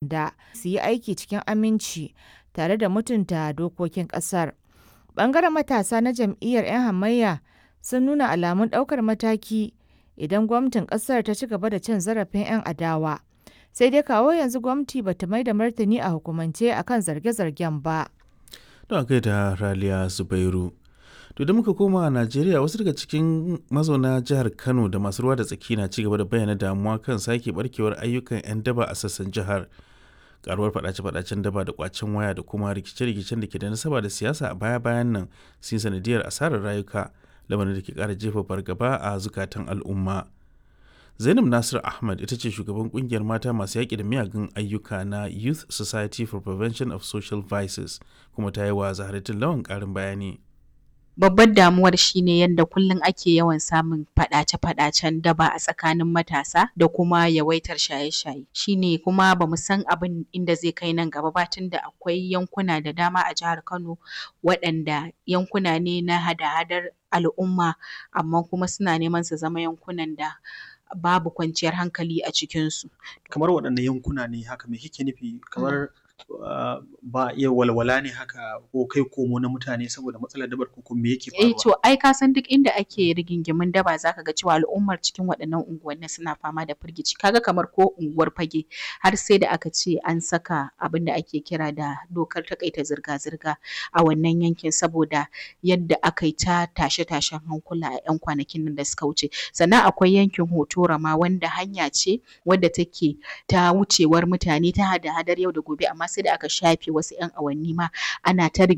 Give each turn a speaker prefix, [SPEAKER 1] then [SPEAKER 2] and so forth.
[SPEAKER 1] sanda su yi aiki cikin aminci tare da mutunta dokokin ƙasar. Ɓangaren matasa na jam'iyyar 'yan hamayya sun nuna alamun ɗaukar mataki idan gwamnatin ƙasar ta ci gaba da cin zarafin 'yan adawa. Sai dai kawo yanzu gwamnati bata mai da martani a hukumance akan zarge-zargen ba.
[SPEAKER 2] Don kai da Raliya Zubairu. To da muka koma a Najeriya wasu daga cikin mazauna jihar Kano da masu ruwa da tsaki na ci gaba da bayyana damuwa kan sake barkewar ayyukan 'yan daba a sassan jihar. Karuwar fadace-fadacen daba da kwacen waya da kuma rikice-rikicen da ke da nasaba da siyasa a baya-bayan nan sun sanadiyar asarar rayuka lamarin da ke kara jefa fargaba a zukatan al'umma. Zainab Nasir Ahmad ita ce shugaban kungiyar mata masu yaƙi da miyagun ayyuka na Youth Society for Prevention of Social Vices kuma ta yi wa Zaharatin Lawan ƙarin bayani.
[SPEAKER 3] babbar damuwar shine yadda kullum ake yawan samun faɗace-faɗacen daba a tsakanin matasa da kuma yawaitar shaye-shaye shine kuma bamu san abin inda zai kai nan gaba ba tunda akwai yankuna da dama a jihar Kano waɗanda yankuna ne na hada-hadar al'umma amma kuma suna neman su zama yankunan da babu kwanciyar hankali a cikinsu.
[SPEAKER 4] Kamar waɗanne yankuna ne haka me kike nufi kamar Uh, ba iya walwala ne haka ko kai komo na mutane saboda matsalar dabar ko me yake faruwa?
[SPEAKER 3] Eh to ai ka san duk inda ake rigingimin daba zaka ga cewa al'ummar cikin waɗannan unguwanni suna fama da firgici kaga kamar ko unguwar fage har sai da aka ce an saka abin da ake kira da dokar takaita zirga-zirga a wannan yankin saboda yadda aka yi ta tashe-tashen hankula a 'yan kwanakin nan da suka wuce sannan akwai yankin hotora ma wanda hanya ce wadda take ta wucewar mutane ta hada-hadar yau da gobe amma sai da aka shafe wasu 'yan awanni ma ana ta